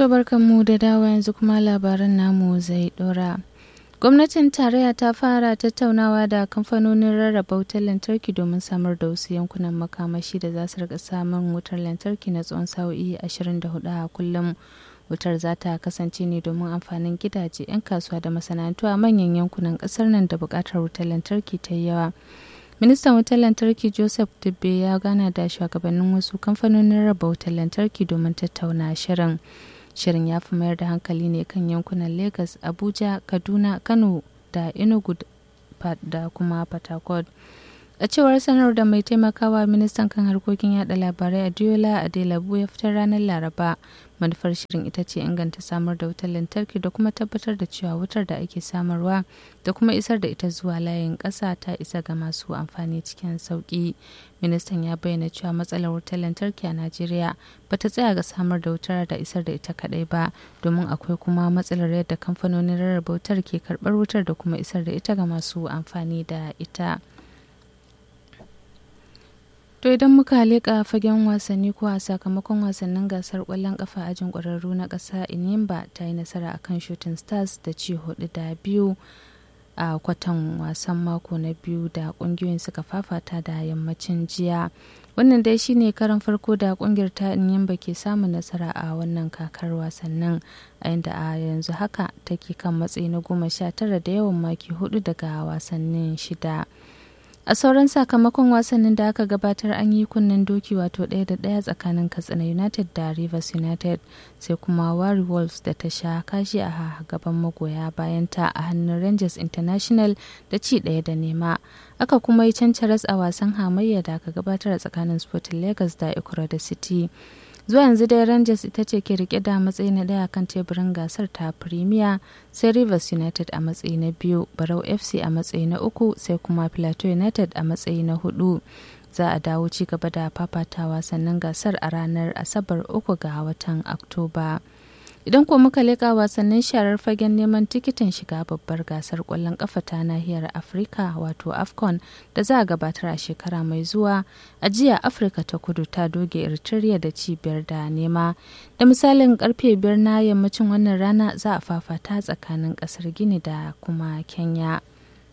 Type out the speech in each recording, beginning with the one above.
To mu da dawa yanzu kuma labaran namu zai dora. Gwamnatin tarayya ta fara tattaunawa da kamfanonin rarraba wutar lantarki domin samar da wasu yankunan makamashi da za su rika samun wutar lantarki na tsawon sa'o'i 24 a kullum. Wutar za ta kasance ne domin amfanin gidaje, 'yan kasuwa da masana'antu a manyan yankunan kasar nan da buƙatar wutar lantarki ta yi yawa. Ministan wutar lantarki Joseph Dubbe ya gana da shugabannin wasu kamfanonin raba wutar lantarki domin tattauna shirin. Shirin ya fi mayar da hankali ne kan yankunan Lagos, Abuja, Kaduna, Kano da Enugu da kuma Port A cewar sanar da mai taimakawa ministan kan harkokin yada labarai Adiola Adelabu ya fitar ranar Laraba. Manufar shirin ita ce inganta samar da wutar lantarki da kuma tabbatar da cewa wutar da ake samarwa da kuma isar da ita zuwa layin ƙasa ta isa ga masu amfani cikin sauƙi. Ministan ya bayyana cewa matsalar wutar lantarki a Najeriya ba ta tsaya ga samar da wutar da isar da ita kaɗai ba, domin akwai kuma matsalar yadda kamfanonin rarraba wutar ke karɓar wutar da kuma isar da ita ga masu amfani da ita. To idan muka leƙa fagen wasanni ko a sakamakon wasannin gasar ƙwallon ƙafa ajin ƙwararru na ƙasa Inimba ta yi nasara akan Shooting Stars da ci hudu da biyu a kwatan wasan mako na biyu da ƙungiyoyin suka fafata da yammacin jiya. Wannan dai shine karan farko da ƙungiyar ta Inimba ke samun nasara a wannan kakar wasannin a inda a yanzu haka take kan matsayi na goma sha tara da yawan maki hudu daga wasannin shida. a sauran sakamakon wasannin da aka gabatar an yi kunnen doki wato ɗaya da ɗaya tsakanin katsina united da rivers united sai kuma wari wolves da ta sha kashi a gaban magoya bayan ta a hannun rangers international da ci ɗaya da nema aka kuma yi cancaras a wasan hamayya da aka gabatar a tsakanin sporting lagos da ikura da city zuwa yanzu dai rangers ita ce ke rike da matsayi na daya kan teburin gasar ta premier sai rivers united a matsayi na biyu barau fc a matsayi na uku sai kuma plateau united a matsayi na hudu za a dawo ci gaba da fafatawa sannan gasar a ranar asabar uku ga watan oktoba idan ko muka leƙa wasannin sharar fagen neman tikitin shiga babbar gasar ƙwallon ƙafa ta nahiyar afirka wato afcon da za a gabatar a shekara mai zuwa a jiya afirka ta kudu ta doge eritrea da cibiyar da nema da misalin karfe biyar na yammacin wannan rana za a fafata tsakanin ƙasar gini da kuma kenya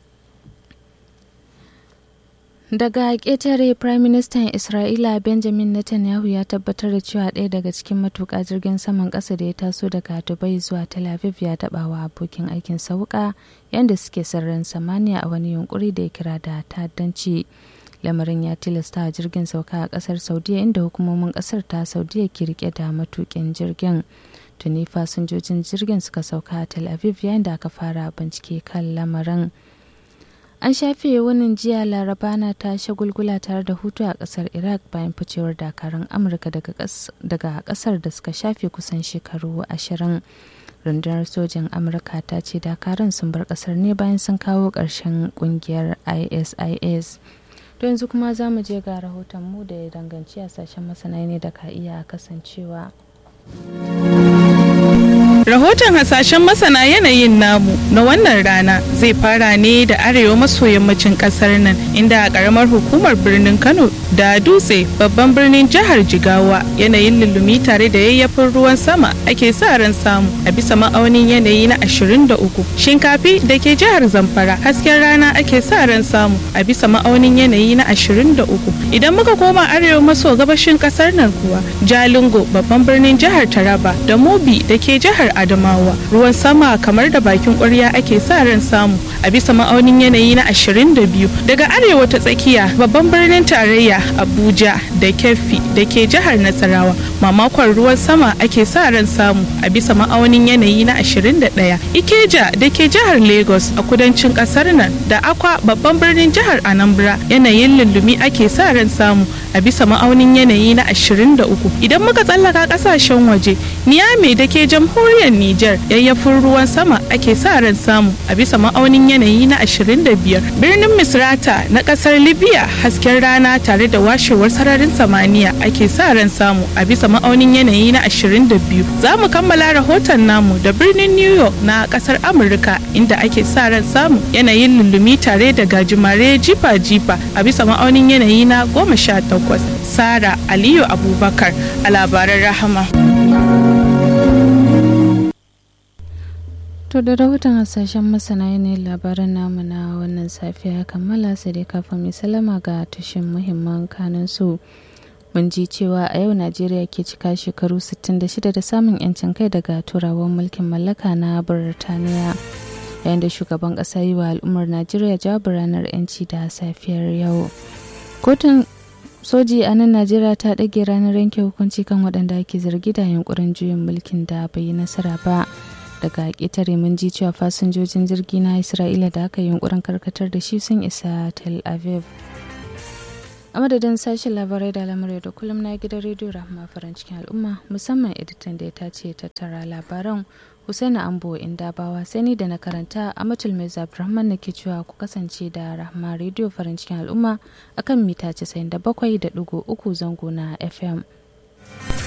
daga ƙetare prime minister isra'ila benjamin netanyahu ya tabbatar da cewa ɗaya daga cikin matuƙa jirgin saman ƙasa da ya taso daga dubai zuwa tel aviv ya taɓa wa abokin aikin sauka yadda suke sararin samaniya a wani yunkuri da ya kira da ta'addanci lamarin ya tilasta a jirgin sauka a ƙasar saudiya inda hukumomin ƙasar ta saudiya ke rike da matuƙin jirgin tuni fasinjojin jirgin suka sauka a tel aviv yayin da aka fara bincike kan lamarin an shafe wannan jiya laraba na ta shagulgula tare da hutu a kasar iraq bayan ficewar dakarun amurka daga kasar da suka shafe kusan shekaru ashirin rundunar sojin amurka ta ce dakarun sun bar kasar ne bayan sun kawo ƙarshen kungiyar isis don yanzu kuma za mu je ga rahoton mu da ya danganci a sashen masana ne da ka iya kasancewa Rahoton hasashen masana yanayin namu na wannan rana zai fara ne da arewa maso yammacin kasar nan inda a karamar hukumar birnin Kano da dutse babban birnin jihar Jigawa yanayin lullumi tare da yayyafin ruwan sama ake sa ran samu a bisa ma'aunin yanayi na 23. Shinkafi da ke jihar Zamfara hasken rana ake sa ran samu a bisa ma'aunin yanayi na 23. Idan muka koma arewa maso gabashin kasar nan kuwa Jalingo babban birnin jihar Taraba da Mobi da ke jihar Adamawa ruwan sama kamar da bakin ƙwarya ake sa ran samu a bisa ma'aunin yanayi na 22 daga arewa ta tsakiya babban birnin tarayya Abuja da Keffi da ke jihar Nasarawa mamakon ruwan sama ake sa ran samu a bisa ma'aunin yanayi na 21 Ikeja da ke jihar Lagos a kudancin kasar nan da Akwa babban birnin jihar Anambra yanayin lullumi ake sa ran samu a bisa ma'aunin yanayi na 23 idan muka tsallaka kasashen waje Niamey da ke jamhuriyar Nijar yayyafin ruwan sama ake sa ran samu a bisa ma'aunin yanayi na 25 birnin Misrata na kasar Libya hasken rana tare da washewar sararin samaniya ake sa ran samu a bisa ma'aunin yanayi na 22 za mu kammala rahoton namu da birnin New York na kasar Amurka inda ake sa ran samu yanayin lullumi tare da gajimare jifa-jifa a bisa ma'aunin yanayi na 18 Sara Aliyu Abubakar a labaran rahama. To da rahoton hasashen masana ne labaran namu na wannan safiya kammala sai dai kafin mai salama ga tashin muhimman kanin su. Mun ji cewa a yau Najeriya ke cika shekaru 66 da samun 'yancin kai daga turawan mulkin mallaka na Birtaniya. Yayin da shugaban ƙasa yi wa al'ummar Najeriya jawabi ranar 'yanci da safiyar yau. Kotun soji a nan Najeriya ta ɗage ranar yanke hukunci kan waɗanda ake zargi da yunkurin juyin mulkin da bai yi nasara ba. daga ƙetare mun ji cewa fasinjojin jirgi na isra'ila da aka yi yunkurin karkatar da shi sun isa tel aviv a madadin sashen labarai da lamarai da kullum na gidan rediyo rahama farin cikin al'umma musamman editan da ya tace tattara labaran husaina ambo inda bawa sani da na karanta a matul mai abdulrahman na ke cewa ku kasance da rahama rediyo farin cikin al'umma akan mita 97.3 zango na fm